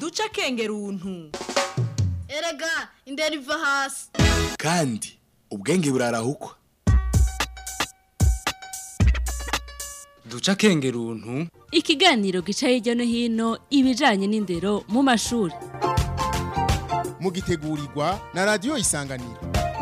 duca akengera untu erega indera iva hasi kandi ubwenge burarahukwa duca akengera untu ikiganiro gica hirya no hino ibijanye n'indero mu mashuri mugitegurirwa na radiyo isanganiro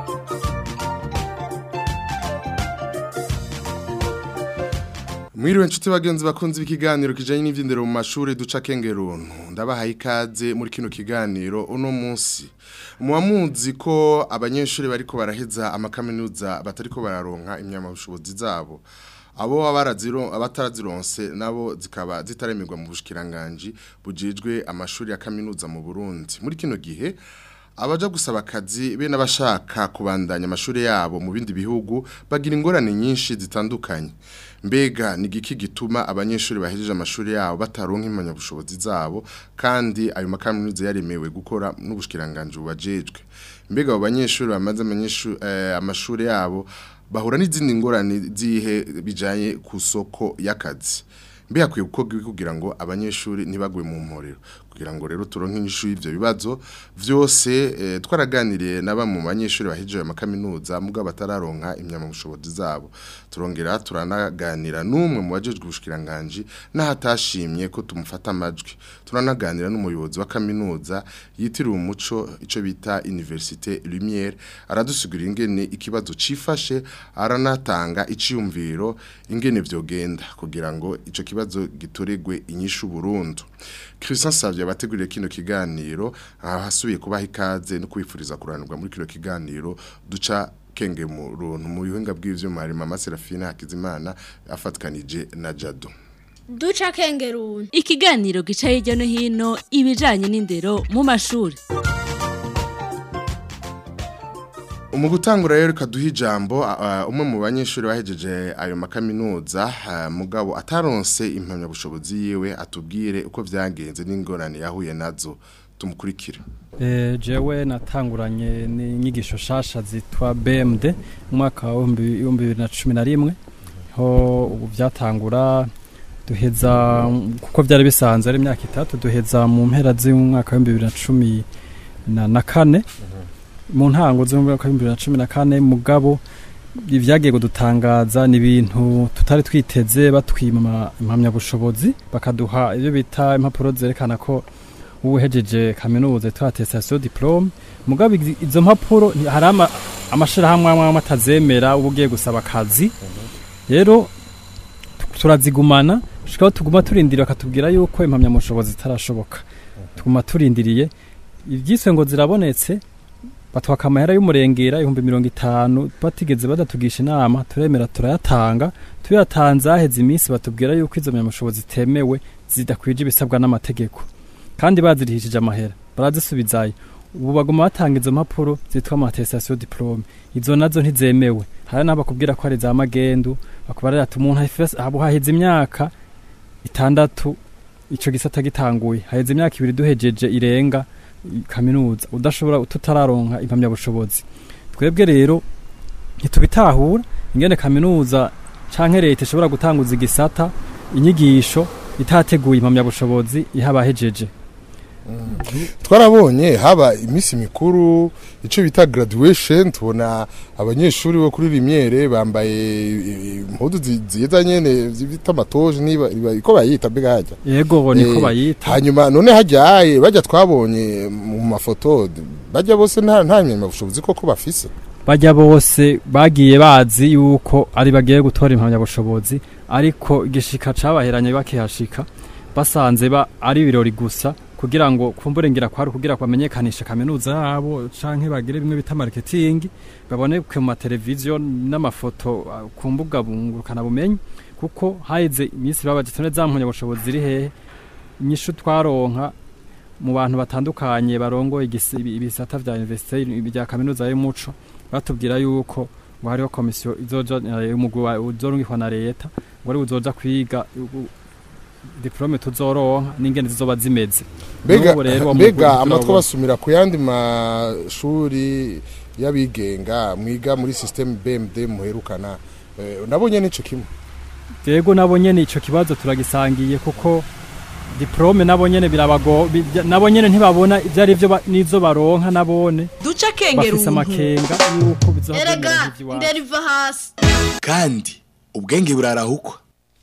Mwiriwe nshuti bagenzi bakunze ikiganiro kijanye n'ivyindero mu mashuri duca kengeruntu ndabahaye ikaze muri kino kiganiro uno munsi muwamuzi ko abanyeshuri bariko baraheza amakaminuza batariko bararonka imyamabushobozi zabo abo abaraziro abatarazironse nabo zikaba zitaremerwa mu bushikiranganje bujejwe amashuri ya kaminuza mu Burundi muri kino gihe abaja gusaba akazi be n'abashaka kubandanya amashuri yabo mu bindi bihugu bagira ingorane nyinshi zitandukanye mbega ni igiki gituma abanyeshuri bahejeje amashuri yabo bataronka impamyabushobozi zabo kandi ayo makaminuza yaremewe gukora n'ubushikiranganje bubajejwe mbega abo banyeshuri bamaze amashuri yabo bahura n'izindi ngorane zihe bijanye ku soko y'akazi mbe hakwiye gukorwa kugira ngo abanyeshuri ntibagwe mu mporero kugira ngo rero turonke inyishu y'ivyo bibazo vyose eh, twaraganiriye na bamwe mu banyeshuri bahejeje amakaminuza mugabo batararonka imyamabushobozi zabo turongera turanaganira n'umwe mu bajejwe ubushikiranganje n'ahatashimye ko tumufata amajwi turanaganira n'umuyobozi wa kaminuza yitiriwe umuco ico bita Université Lumière aradusigurira ingene ikibazo cifashe aranatanga iciyumviro ingene vyogenda kugira ngo ico kibazo gitoregwe inyishu burundu Christian Savye abateguriye kino kiganiro ahasubiye kubaha ikaze no kwifuriza kuranirwa muri kino kiganiro duca kenge mu runtu mu bihinga bw'ivyuma harimo Mama Serafina Hakizimana afatkanije na Jado duca akengera untu ikiganiro gica hirya no hino ibijanye n'indero mu mashuri Umu gutangura rero kaduha ijambo uh, umwe mu banyeshuri bahejeje ayo makaminuza uh, mugabo ataronse impamyabushobozi yiwe atubwire uko vyagenze n'ingorane yahuye nazo tumukurikire Eh, jewe natanguranye n'inyigisho shasha zitwa BMD mu mwaka wa 2011 ho ubu byatangura duheza kuko byari bisanzwe ari imyaka itatu duheza mu mpera z'umwaka wa 2010 na na kane mu ntango z'umwaka wa 2014 mugabo ibyagiye kudutangaza ni ibintu tutari twiteze batwima impamyabushobozi bakaduha ibyo bita impapuro zerekana ko ubuhejeje kaminuza yitwa attestation diplome mugabo izo mpapuro hari ama amashirahamwe amwe atazemera uba ugiye gusaba akazi rero turazigumana shikaho tuguma turindira bakatubwira yuko impamyamushobozi zitarashoboka tuguma turindiriye ibyiswe ngo zirabonetse batwaka amahera y'umurengera ibihumbi mirongo itanu batigeze badatugisha inama turemera turayatanga tuyatanze haheze iminsi batubwira yuko izo mpamyamushobozi zitemewe zidakwije ibisabwa n'amategeko kandi bazirihishije amahera barazisubizayo ubu baguma batanga izo mpapuro zitwa amatestation diplome izo nazo ntizemewe hari n'abo bakubwira ko ari za magendu bakubarira ati umuntu haba haheze imyaka itandatu ico gisata gitanguye haheze imyaka ibiri duhejeje irenga kaminuza udashobora tutararonka impamyabushobozi twebwe rero ntitubitahura ingene kaminuza canke leta ishobora gutanguza igisata inyigisho itateguye impamyabushobozi ihabahejeje twarabonye haba iminsi mikuru icyo bita graduation tubona abanyeshuri bo kuri rimyere bambaye impudu ziza nyene bita amatoje niba iko bayita mbega hajya yego niko bayita hanyuma none hajyaye bajya twabonye mu mafoto bajya bose nta nta myamabushobozi koko bafise bajya bose bagiye bazi yuko ari bagiye gutora impamyabushobozi ariko igishika cabaheranye bakihashika basanze ba ari ibirori gusa kugira ngo kumbure ngira kwari kugira kwamenyekanisha kaminuza yabo canke bagire bimwe bita marketing baboneke mu televiziyo n'amafoto ku mbuga bungurukana bumenyi kuko haize iminsi babaje tone zampunya bushobozi ziri hehe inyishu twaronka mu bantu batandukanye barongo ibisata vya university bya kaminuza y'umuco batubwira yuko ngo hariho komisiyo izoja umugwi uzorungikwa na leta ngo ari uzoja kwiga diplome tuzoronka n'ingene zizoba zimeze mbega mbega amatwa basumira ku yandi mashuri y'abigenga mwiga muri system BMD muherukana nabonye nico kimwe yego nabonye nico kibazo turagisangiye kuko diplome nabo nyene birabago bi- nabo nyene ntibabona ivyo ari vyo ba- nizo baronka nabone duca akengera bafise ubuntu amakenga yuko bizohagenda erega nk'ivy'iwacu indero iva hasi kandi ubwenge burarahukwa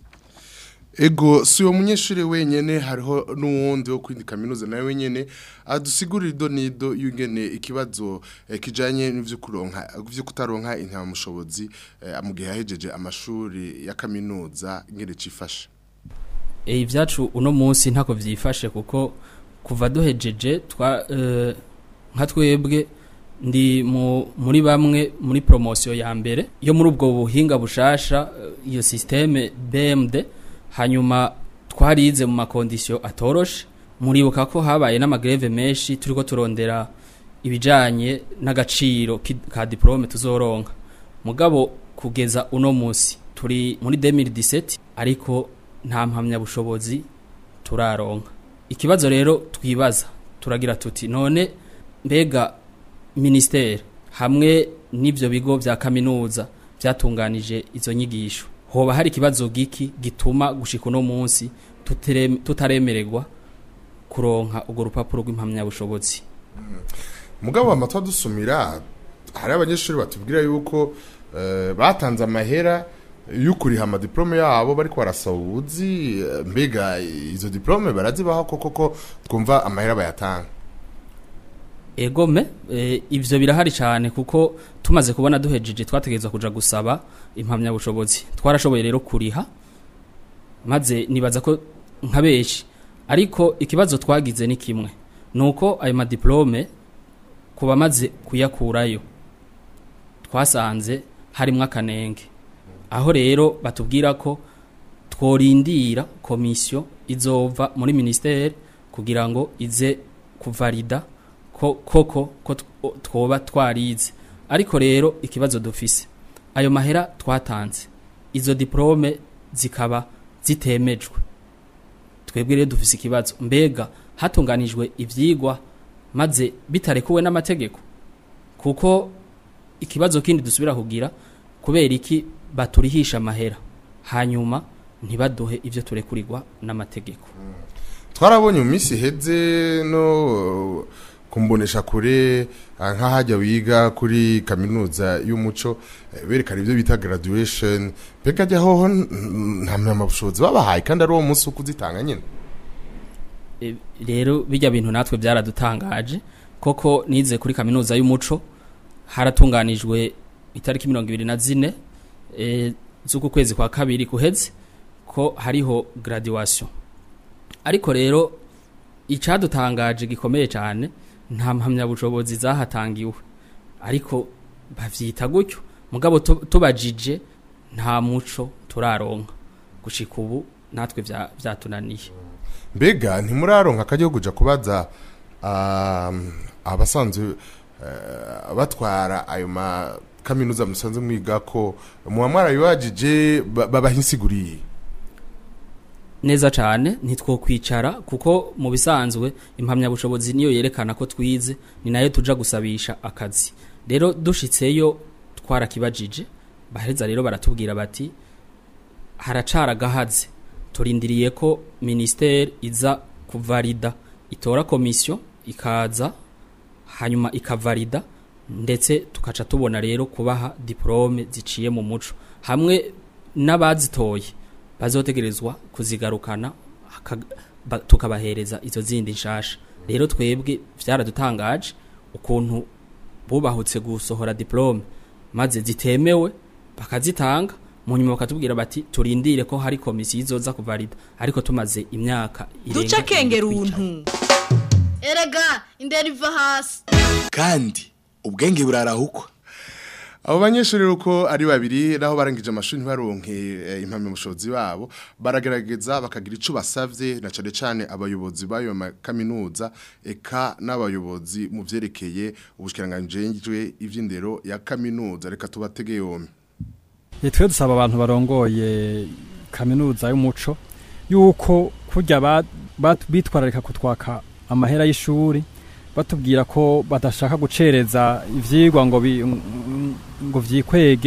Ego si uwo munyeshuri wenyene hariho n'uwundi wo kwindi kaminuza nawe wenyene adusigurira ido nido y'ingene ikibazo eh, kijanye n'ivyo kuronka vyo kutaronka intamushobozi eh, mu gihe yahejeje amashuri ya kaminuza ingene cifashe e, ibyacu uno munsi ntako vyifashe kuko kuva duhejeje twa eh, nka twebwe ndi mu, muri bamwe muri promotion ya mbere yo muri ubwo buhinga bushasha eh, iyo systeme BMD hanyuma twarize mu makondisyo atoroshe muribuka ko habaye n'amagreve menshi turiko turondera ibijanye n'agaciro ki- ka diplome tuzoronka mugabo kugeza uno munsi turi muri 2017 ariko nta mpamyabushobozi turaronka ikibazo rero twibaza turagira tuti none mbega ministeri hamwe n'ivyo bigo vya kaminuza vyatunganije izo nyigisho hoba hari ikibazo giki gituma gushika uno munsi tutere- tutaremererwa kuronka urwo rupapuro rw'impamyabushobozi mugabo amatwa dusumira hari abanyeshuri batubwira yuko eh, batanze amahera y'ukuriha amadiplome yabo bariko barasaba ubuzi eh, mbega izo diplome barazibaho koko ko twumva amahera bayatanga egome e, ivyo birahari cyane kuko tumaze kubona duhejeje twategerezwa kuja gusaba impamyabushobozi twarashoboye rero kuriha maze nibaza ko nka benshi ariko ikibazo twagize ni kimwe nuko ayo madiplome ku bamaze kuyakurayo twasanze harimwo akanenge aho rero batubwira ko tworindira komisiyo izova muri ministeri kugira ngo ize kuvalida ko koko ko tw- twoba twarize ariko rero ikibazo dufise ayo mahera twatanze izo diplome zikaba zitemejwe twebwe rero dufise ikibazo mbega hatunganijwe ivyigwa maze bitarekuwe n'amategeko kuko ikibazo kindi dusubira kugira kubera iki baturihisha amahera hanyuma ntibaduhe ivyo turekurirwa n'amategeko twarabonye mu minsi iheze no kumbonesha kure ah, nk'ahajya wiga kuri kaminuza y'umuco eh, berekana ibyo bita graduation mbega ajya hoho n- nta mpamyabushobozi babahaye kandi ari uwo munsi wo kuzitanga nyine E, rero bijya bintu natwe byaradutangaje koko nize kuri kaminuza y'umuco haratunganijwe itariki mirongo ibiri na zine e, z'uku kwezi kwa kabiri kuheze ko hariho graduation ariko rero icadutangaje gikomeye cyane nta mpamyabushobozi zahatangiwe ariko bavyita gutyo mugabo tu- tubajije nta muco turaronka gushika ubu natwe vya- vyatunaniye mbega ntimuraronka akajya kuja kubaza um, abasanzwe eh, batwara ayo ma kaminuza musanzwe mwiga ko muba mwarabibajije ba- babaha insiguriye neza cyane ntitwokwicara kuko mu bisanzwe impamyabushobozi niyo yerekana ko twize ni nayo tuja gusabisha akazi rero dushitseyo twarakibajije baheza rero baratubwira bati haracara agahaze turindiriye ko ministeri iza kuvalida itora komisiyo ikaza hanyuma ikavalida ndetse tukaca tubona rero kubaha diplome ziciye mu muco hamwe n'abazitoye bazotegerezwa kuzigarukana haka- ba- tukabahereza izo zindi nshasha rero twebwe byaradutangaje ukuntu bubahutse gusohora diplome maze zitemewe bakazitanga mu nyuma bakatubwira bati turindire ko hari komisiyo izoza kuvalida ariko tumaze imyaka irenga duca akengera ibiri twicara. ubuntu erega indero iva hasi kandi ubwenge burarahukwa abo banyeshuri uko ari babiri naho barangije amashuri ntibaronke eh, impamyabushobozi babo baragerageza bakagira ico basavye na cane cane abayobozi b'ayo ma- kaminuza eka n'abayobozi mu vyerekeye ubushikiranganje ivy'indero ya kaminuza reka tubatege yombi Eh, twe dusaba abantu barongoye kaminuza y'umuco yuko kurya ba- bat- bitwararika kutwaka amahera y'ishuri batubwira ko badashaka gucereza ivyigwa ngo bi- ngo vyikwege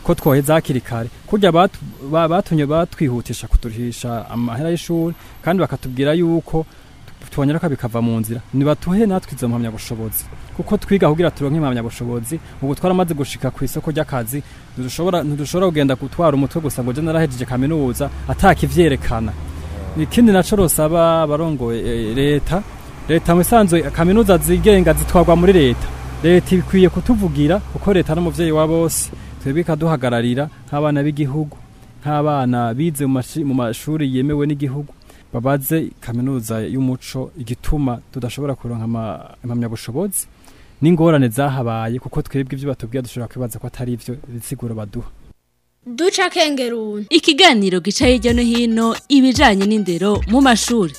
ko twoheza hakiri kare kurya batu- ba- batumye batwihutisha kuturisha amahera y'ishuri kandi bakatubwira yuko tubonera ko bikava mu nzira nibatuhe natwe izo mpamyabushobozi kuko twiga kugira turonke impamyabushobozi ubu twaramaze gushika ku isoko ry'akazi ntidushobora ntidushobora kugenda gutwara umutwe gusa ngo je narahejeje kaminuza atakivyerekana ikindi naco rosaba abarongoye eh, leta leta musanzwe kaminuza zigenga zitwarwa muri leta leta ikwiye kutuvugira kuko leta n'umuvyeyi wa bose twebwe ikaduhagararira nk'abana b'igihugu nk'abana bize mu mashi- mu mashuri yemewe n'igihugu babaze kaminuza y'umuco igituma tudashobora kuronka ama- impamyabushobozi n'ingorane zahabaye kuko twebwe ibyo batubwira dushobora kwibaza ko atari ivyo ibisiguro baduha duca kengeruni ikiganiro gica hirya no hino ibijanye n'indero mu mashuri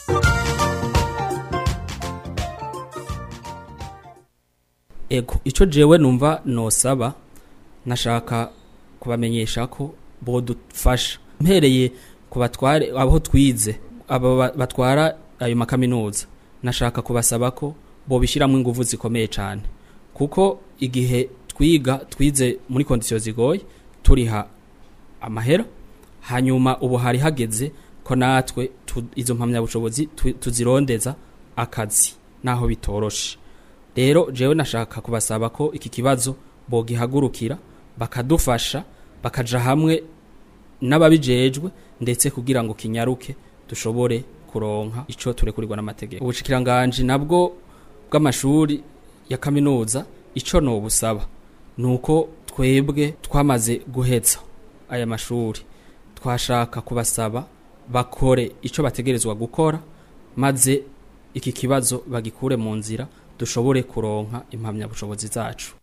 ego icyo jewe numva nosaba nashaka kubamenyesha ko bodufasha mpereye ku batware aho twize abo ba- batwara ayo makaminuza nashaka kubasaba ko bobishyiramo ingufu zikomeye cyane kuko igihe twiga twize muri kondisiyo zigoye turiha amahera hanyuma ubu hari hageze ko natwe tu- izo mpamyabushobozi tu- tuzirondeza akazi naho bitoroshe rero jewe nashaka kubasaba ko iki kibazo bogihagurukira bakadufasha bakaja hamwe n'ababijejwe ndetse kugira ngo kinyaruke dushobore kuronka ico turekurirwa n'amategeko ubushikiranganje nabwo bw'amashuri ya kaminuza ico no busaba nuko twebwe twamaze guhetsa aya mashuri twashaka kubasaba bakore ico bategerezwa gukora maze iki kibazo bagikure mu nzira dushobore kuronka impamyabushobozi zacu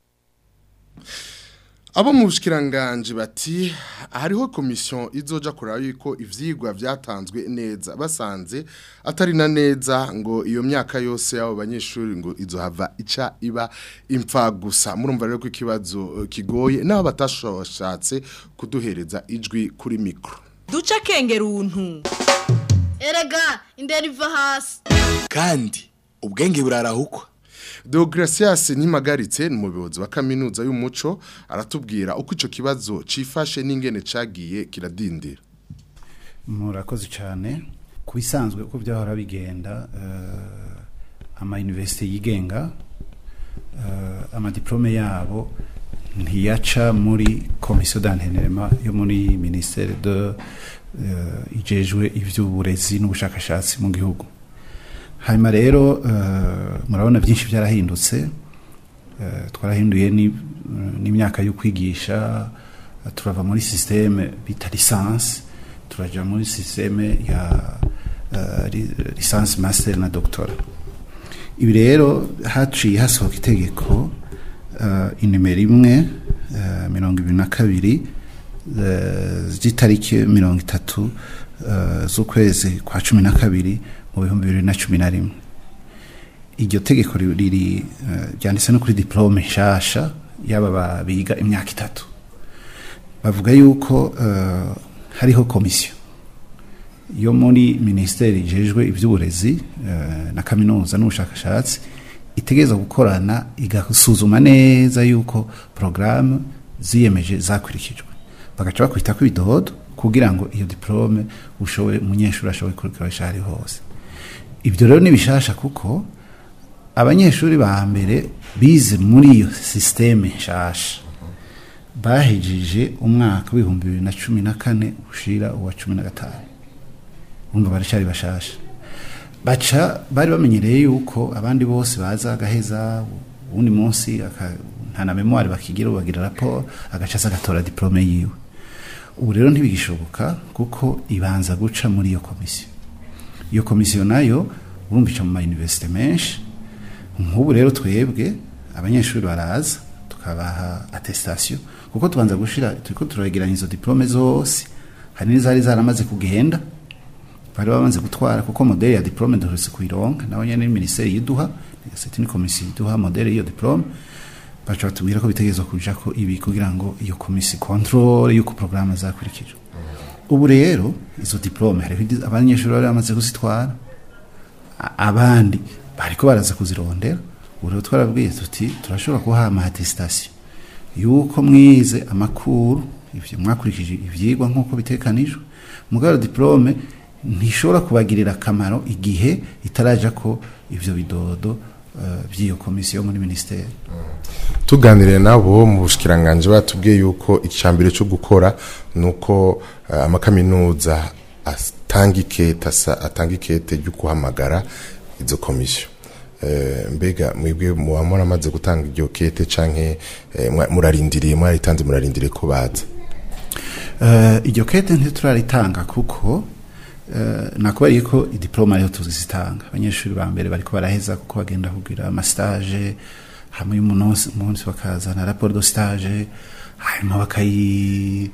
abo mu bushikiranganje bati hariho komisiyo izoja kuraba yuko ivyigwa vyatanzwe neza basanze atari na neza ngo iyo myaka yose y'abo banyeshuri ngo izohava ica iba impfa gusa murumva rero ko ikibazo eh, kigoye n'abo batashoshatse kuduhereza ijwi kuri mikro duca kengeruntu erega indero iva hasi kandi ubwenge burarahukwa Deogratias Ntimagaritse ni umuyobozi wa kaminuza y'umuco aratubwira uko ico kibazo cifashe n'ingene cagiye kiradindira murakoze cyane ku bisanzwe uko byahora bigenda eh, ama universite yigenga eh, amadiplome yabo ntiyaca muri komisiyo d'enseignement yo muri ministere de eh, ijejwe ivy'uburezi n'ubushakashatsi mu gihugu hanyuma rero eh, murabona byinshi byarahindutse eh, twarahinduye ni- n'imyaka yo kwigisha eh, turava muri systeme bita lisansi turaja muri systeme ya uh, lisansi master na doctora ibi rero haciye hasohoka itegeko uh, inimero imwe uh, mirongo ibiri na kabiri uh, z'itariki mirongo itatu uh, z'ukwezi kwa cumi na kabiri mu bihumbi bibiri na cumi na rimwe iryo tegeko ri- riri uh, ryanditse no kuri diplome nshasha y'aba ba- biga imyaka itatu bavuga yuko uh, hariho komisiyo yo muri minisiteri ijejwe iby'uburezi uh, na kaminuza n'ubushakashatsi itegereza gukorana igasuzuma neza yuko porogaramu ziyemeje zakurikijwe bagaca bakwita ko ibidodo kugira ngo iyo diplome ushoboye umunyeshuri ashoboye kurikoresha aho ari hose ibyo rero ni bishasha kuko abanyeshuri ba mbere bize muri iyo sisiteme nshasha bahejeje umwaka w'ibihumbi bibiri na cumi na kane ushira uwa cumi na gatanu urumva baracyari bashasha baca bari bamenyereye yuko abandi bose baza agaheza uwundi munsi aka- nta na memoire bakigira bagira raporo agaca aza agatora diplome yiwe ubu rero ntibigishoboka kuko ibanza guca muri iyo komisiyo iyo komisiyo nayo urumva ica mu mayuniversite menshi nk'ubu rero twebwe abanyeshuri baraza tukabaha attestation kuko tubanza gushira turiko turageranya izo diplome zose hari n'izari zaramaze kugenda bari bamaze gutwara kuko modeli ya diplome duherutse kuyironka nawe nyene ni ministeri yiduha c'est une commission yiduha modeli y'iyo diplome baca batubwira ko bitegerezwa kuja ko ibi kugira ngo iyo komisi control yuko programme zakurikijwe ubu rero izo diplome hariho izi- abanyeshuri bari bamaze kuzitwara a- abandi bariko baraza kuzirondera ubu rero twarabwiye tuti turashobora kubaha ama attestation yuko mwize amakuru ivyo mwakurikije ivyigwa nk'uko bitekanijwe mugabo diplome ntishobora kubagirira akamaro igihe itaraja ko ivyo bidodo uh, by'iyo komisiyo muri ministeri tuganire nabo mu bushikiranganje batubwiye yuko icambere cyo gukora nuko uh, amakaminuza atanga ikete asa- atanga ikete ryo guhamagara izo komisiyo Eh, mbega mwebwe muba muramaze gutanga iryo kete canke eh, mwa- murarindiriye mwaritanze murarindiriye ko baza uh, iryo kete ntituraritanga kuko uh, nakubariye ko idiploma ariho tuzitanga abanyeshuri ba mbere bariko baraheza kuko bagenda kugira amastage hamwe y'umunsi umunsi bakazana rapport de stage hanyuma bakayi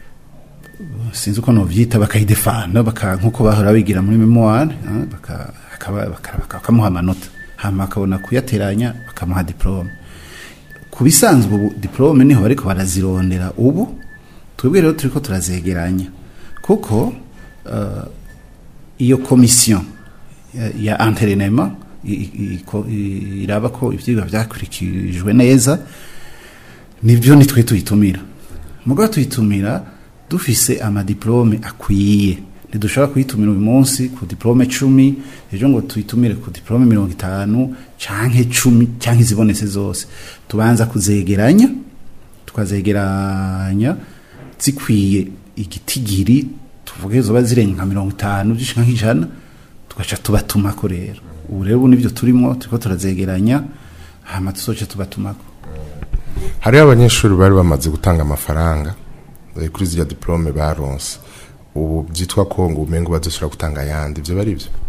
sinzi uko novyita bakayidefanda baka nkuko bahora bigira muri memoire ah, baka akaba- baka- baka- bakamuha amanota hama akabona kuyateranya bakamuha diplome ku bisanzwe ubu diplome niho bariko barazirondera ubu twebwe rero turiko turazegeranya kuko uh, iyo komisiyo ya- ya entrenema i- i- iko- i- iraba ko ivyigwa vyakurikijwe neza nivyo nitwe tuyitumira mugabo tuyitumira dufise amadiplome akwiye ntidushobora kuyitumira uyu munsi ku diplome cumi ejo ngo tuyitumire ku diplome mirongo itanu canke cumi canke izibonetse zose tubanza kuzegeranya tukazegeranya zikwiye igitigiri tuvuge zoba zirenga nka mirongo itanu zishika nk'ijana tugaca tubatumako rero ubu rero ubu nivyo turimo turiko turazegeranya hama tuzoca tubatumako hariho abanyeshuri bari bamaze gutanga amafaranga eh, kuri ziriya diplome baronse ubu byitwa ko ngo umengo bazoshobora gutanga ayandi ivyo bari byo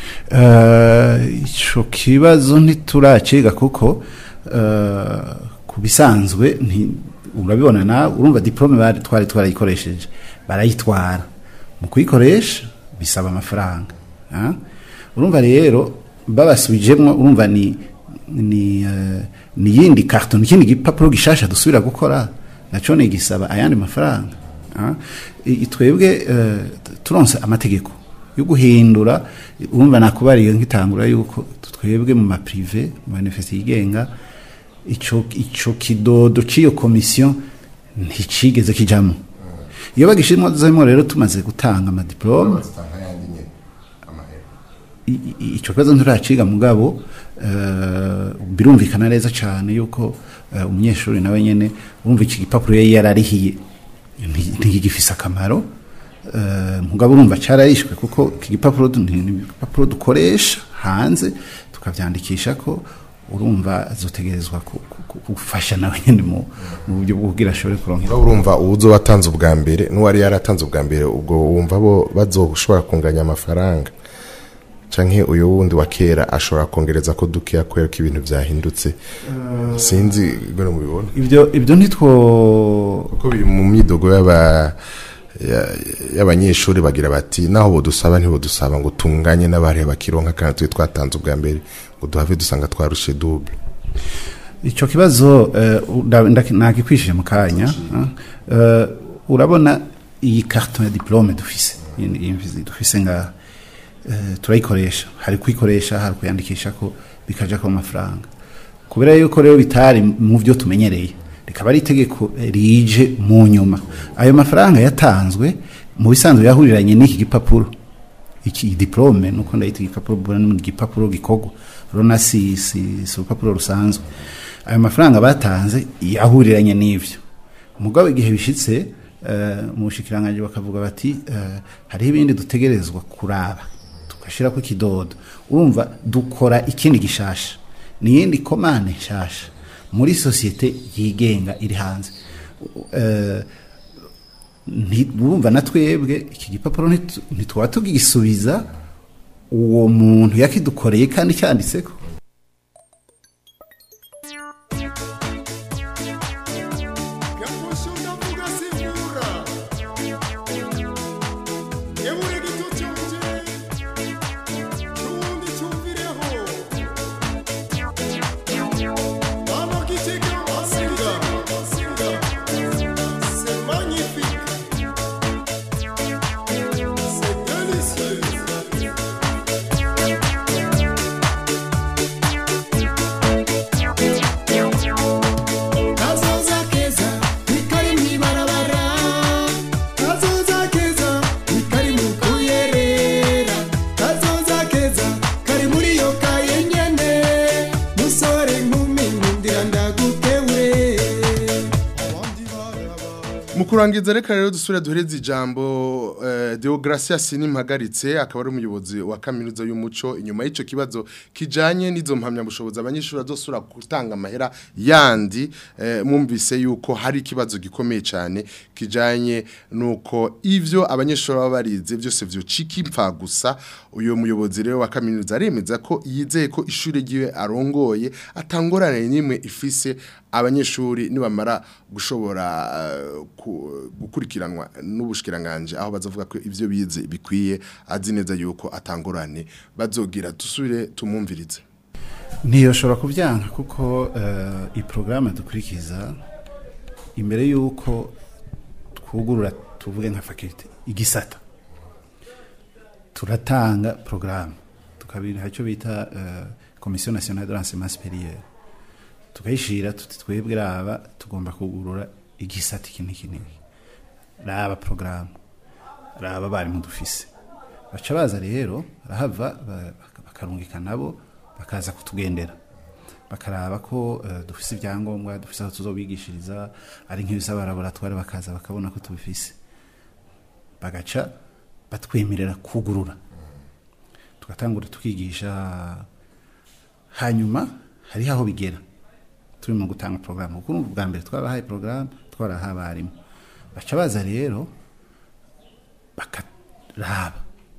Eh, ico kibazo ntituraciga kuko eh, ku bisanzwe nti- urabibona nawe urumva diplome bari twari twarayikoresheje barayitwara mu kuyikoresha bisaba amafaranga ah? urumva rero babasubijemwo urumva ni ni eh, ni yindi karton ni ikindi gipapuro gishasha dusubira gukora naco ni gisaba ayandi mafaranga ah? I- twebwe eh, turonse amategeko yo guhindura urumva nakubariye nkitangura yuko twebwe mu maprive mu manifeste yigenga ico ico kidodo ciyo komisiyo nticigeze kijamo iyo bagishimwa zemo rero tumaze gutanga amadiplome i- i- ico kibazo nturaciga mugabo eh, birumvikana neza cyane yuko eh, umunyeshuri nawe nyene urumva iki gipapuro yari yararihiye nti- ntigifise akamaro eh, mugabo urumva cararishwe kuko iki gipapuro du- ni ni igipapuro dukoresha hanze tukavyandikisha ko urumva azotegerezwa ku- ku- ku- gufasha nawe nyene mu mu buryo bwo kugira ashobore kuronka Urumva urumva uwuzo watanze ubwa mbere n'uwari yaratanze ubwa mbere ubwo wumva bo bazoshobora kunganya amafaranga canke uyu wundi wa kera ashobora kongereza ko dukeya kubera ko ibintu vyahindutse sinzi gone mubibona ibyo ibyo ntitwo kuko biri mu myidogo y'aba ya- y'abanyeshuri bagira bati naho bodusaba ntibodusaba ngo tunganye n'abari bakironka kandi twe twatanze ubwa mbere ngo duhave dusanga twarushe double icyo kibazo eh, nda- nda- nagikwishije mu kanya eh, urabona iyi karton ya diplome dufise iyi- iyi dufise nga eh, turayikoresha hari kuyikoresha hari kuyandikisha ko bikaja ko amafaranga kubera yuko rero bitari mu byo tumenyereye rikaba ari itegeko rije mu nyuma ayo mafaranga yatanzwe mu bisanzwe yahuriranye n'iki gipapuro iki diplome nuko ndayita igipapuro mbona ni igipapuro gikorwa rona si si si urupapuro rusanzwe ayo mafaranga batanze yahuriranye n'ivyo mugabo igihe bishitse uh, mu bushikiranganje bakavuga bati uh, hariho ibindi dutegerezwa kuraba tugashirako ikidodo urumva dukora ikindi gishasha niyindi komane nshasha muri sosiyete yigenga iri hanze uh, urumva na twebwe iki gipapuro ntitu- ntitwaba tugisubiza uwo muntu yakidukoreye kandi cyanditseko kazoza kurangiza reka rero dusubire duhereze ijambo eh, Deogracias Nimpagaritse akaba ari umuyobozi wa kaminuza y'umuco inyuma y'ico kibazo kijanye n'izo mpamya bushobozi abanyeshuri azosura gutanga amahera yandi eh, mumvise yuko hari ikibazo gikomeye cyane kijanye nuko ivyo abanyeshuri baba barize byose vyocika impfa gusa uyo muyobozi rero wa kaminuza aremeza ko yizeye ko ishuri ryiwe arongoye atangorane nimwe ifise abanyeshuri nibamara gushobora eh, ku- gukurikiranwa n'ubushikiranganje aho bazavuga ko ivyo bize bikwiye azi neza yuko atangorane bazogira dusubire tumumvirize ntiyoshobora kubyanka kuko eh, iyi porogaramu dukurikiza imbere y'uko twugurura tuvuge nka fakirite igisata turatanga porogaramu tukabiha icyo bita eh, komisiyo nasiyonari de l'enseignement supérieur tukayishira tuti twebwe raba tugomba kugurura igisata iki n'iki n'iki raba porogaramu raba abarimu dufise baca baza rero barahava ba- baka- bakarungika nabo bakaza kutugendera bakaraba ko eh, dufise ibyangombwa dufise aho tuzobigishiriza ari nk'ibisaba laboratoire bakaza bakabona ko tubifise bagaca batwemerera kugurura tugatangura tukigisha hanyuma hariho aho bigera turi mu gutanga porogaramu kuko urumva ubwa mbere twabahaye porogaramu twaraha abarimu baca baza rero bakaraba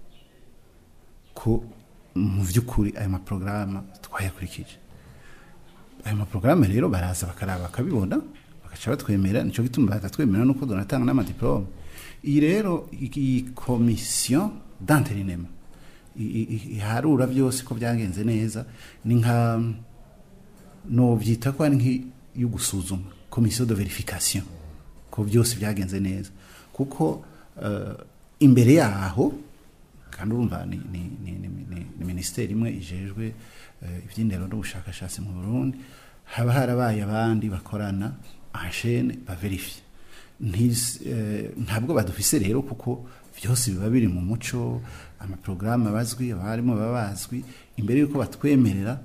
ko mu by'ukuri ayo maporogaramu twayakurikije ayo maporogaramu rero baraza bakaraba bakabibona bagaca batwemera nicyo gituma batatwemera nuko donatanga n'amadiplome iyi rero iyi komisiyo d'interinema i- i- iharura byose ko byagenze neza ni nka nobyita ko ari nk'iyo gusuzuma komisiyo de verification ko byose byagenze neza kuko eh, imbere yaho kandi urumva ni, ni, ni, ni, ni, ni minisiteri imwe ijejwe eh, iby'indero n'ubushakashatsi mu burundi haba harabaye abandi bakorana anshene baverifiye Ntis- eh, ntabwo badufise rero kuko byose biba biri mu muco amaporogaramu abazwi abarimu baba bazwi imbere y'uko batwemerera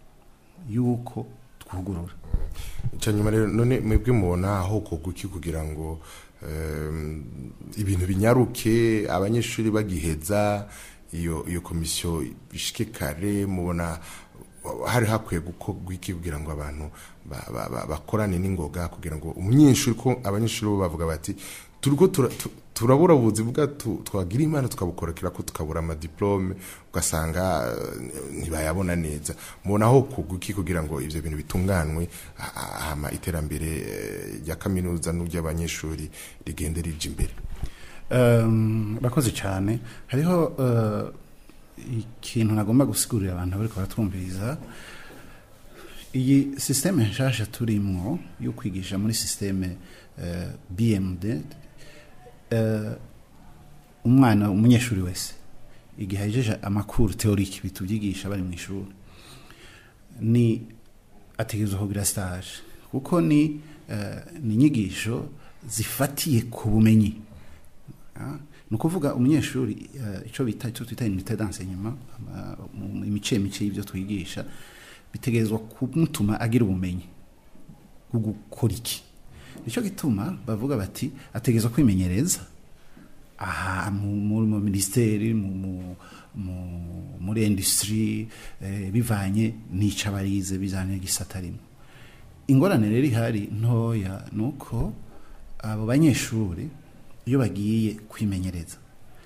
y'uko twugurura cyanyuma rero none mwebwe mubona aho koguki kugira ngo em, ibintu binyaruke abanyeshuri bagiheza iyo iyo komisiyo ishike kare mubona hari hakwiye gukorwa iki kugira ngo abantu ba- ba- ba- bakorane n'ingoga kugira ngo umunyeshuri ko abanyeshuri bo bavuga bati turiko tura- tu- turabura ubuzi bwacu twagira imana tukabukorokera ko tukabura amadiplome ugasanga eh, ntibayabona neza mubona aho kuguki kugira ngo ivyo bintu bitunganwe ha- ha- hama iterambere eh, rya kaminuza n'ury'abanyeshuri rigende rija imbere Um, bakoze cyane hariho uh, ikintu nagomba gusigurira abantu bariko baratwumviriza iyi systeme nshasha turimwo yo kwigisha muri systeme uh, BMD uh, umwana umunyeshuri wese igihe ahejeje amakuru teorike bitubyigisha bari mu ishuri ni ategerezwa kugira stage kuko ni uh, ni inyigisho zifatiye ku bumenyi Ah, ni ukuvuga umunyeshuri eh, icyo bita icyo twita unité d'enseignement ama- mu imice mice y'ibyo twigisha bitegerezwa kumutuma agira ubumenyi bwo gukora iki nicyo gituma bavuga bati ategerezwa kwimenyereza aha mu- mu mu minisiteri mu- mu- mu- muri industry eh, bivanye n'ico abarize bizanye gisata rimwe ingorane rero ihari ntoya ni uko abo banyeshuri iyo bagiye kwimenyereza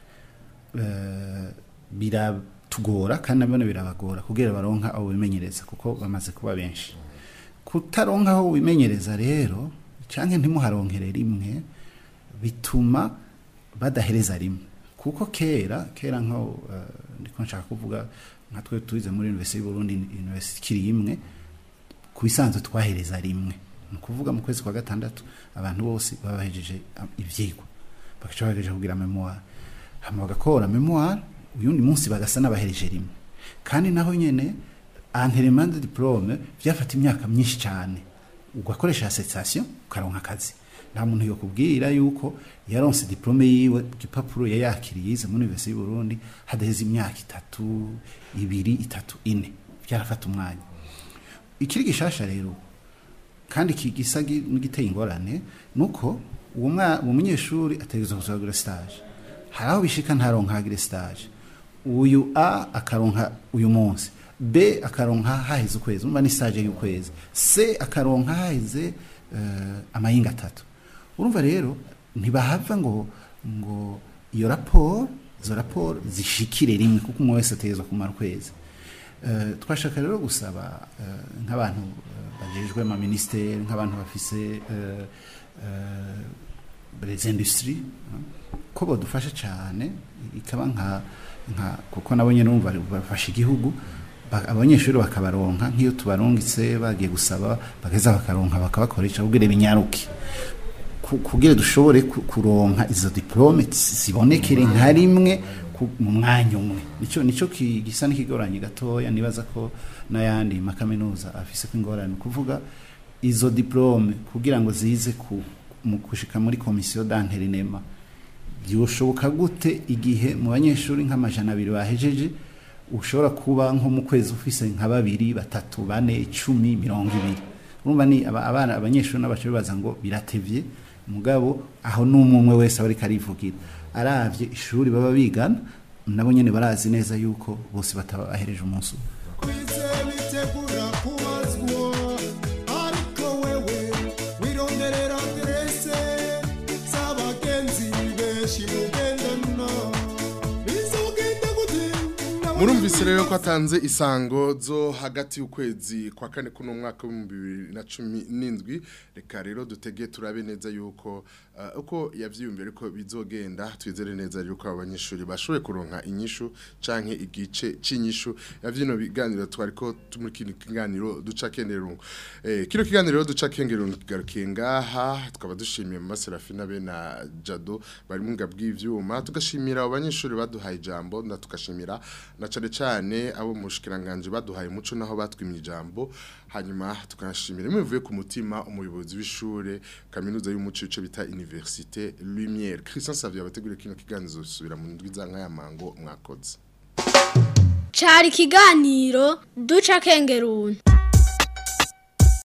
eh, biratugora kandi nabone birabagora kugira baronka abo bimenyereza kuko bamaze kuba benshi kutaronka aho wimenyereza rero cyangwa ntimuharonkere rimwe bituma badahereza rimwe kuko kera kera nko eh, ndiko nshaka kuvuga nka twe tuyize muri universite y'uburundi universite ikiri imwe ku bisanzwe twahereza rimwe ni ukuvuga mu kwezi kwa gatandatu abantu bose baba bahejeje am- ivyigwa bagaca bahejeje kugira memoire hama bagakora memoire uyundi munsi bagasa n'abahereje rimwe kandi naho nyene enterement de diplome vyafata imyaka myinshi cyane ugakoresha association ukaronka akazi nta muntu yokubwira yuko yaronse diplome yiwe igipapuro yayakiriye yize muri universite y'u Burundi hadaheze imyaka itatu ibiri itatu ine byarafata umwanya ikiri gishasha rero kandi iki gisa gi- n'igiteye ingorane nuko uwo mwa- uwo munyeshuri ategerezwa kuzagura stage hari aho bishika ntaronkagire stage uyu a akaronka uyu munsi b akaronka haheze ukwezi umva ni stage y'ukwezi c akaronka haheze uh, amayinga atatu urumva rero ntibahava ngo ngo iyo raporo izo raporo zishikire rimwe kuko umwe wese ategerezwa kumara ukwezi Eh, twashaka rero gusaba eh, nk'abantu eh, bajejwe ama ministeri nk'abantu bafise eh, eh, les industries eh, ko bodufasha cyane ikaba nka nka kuko nabo nyene numva bafasha igihugu ba- abanyeshuri bakabaronka nk'iyo tubarungitse bagiye gusaba bageza bakaronka bakabakoresha kugira binyaruke ku- kugira dushobore ku- kuronka izo diplome zibonekere nka rimwe ku- mu mwanya umwe nico nico ki- gisa n'ikigoranye gatoya nibaza ko n'ayandi makaminuza afise ko ingorane kuvuga izo diplome kugira ngo zize ku mu kushika muri komisiyo d'interinema byoshoboka gute igihe mu banyeshuri nk'amajana abiri bahejeje ushobora kuba nko mu kwezi ufise nka babiri batatu bane icumi mirongo ibiri urumva ni aba- abana abanyeshuri n'abashuri baza ngo biratevye mugabo aho n'umwe umwe wese aba ariko arivugira aravye ishuri baba bigana nabo nyene barazi neza yuko bose bataba bahereje umunsi umwe bitegura kubazwa ariko wewe wironderera aderese z'abagenzi benshi mugendana bizogenda gute murumvise rero ko atanze isango zo hagati y'ukwezi kwa kane kuno mwaka w'ibihumbi bibiri na cumi n'indwi reka rero dutege turabe neza yuko uh, uko yavyiyumviye ariko bizogenda twizere neza yuko abanyeshuri bashoboye kuronka inyishu canke igice c'inyishu ya vyino biganiro twariko muri kino kiganiro duca kenderungu eh, kino kiganiro duca kenderungu kigarukiye ngaha tukaba dushimiye mu Serafina be na Jado bari mu ngabwi ivyuma tugashimira abo banyeshuri baduhaye ijambo na tugashimira na cane cane abo mushikiranganje baduhaye umuco naho batwimye ijambo hanyuma tukanashimira muvuye ku mutima umuyobozi w'ishure kaminuza y'umuco ico bita Université Lumière Christian Savio abategura kino kiganiro subira mu ndwi za nkaya mango mwakoze cari ikiganiro duca kengeruni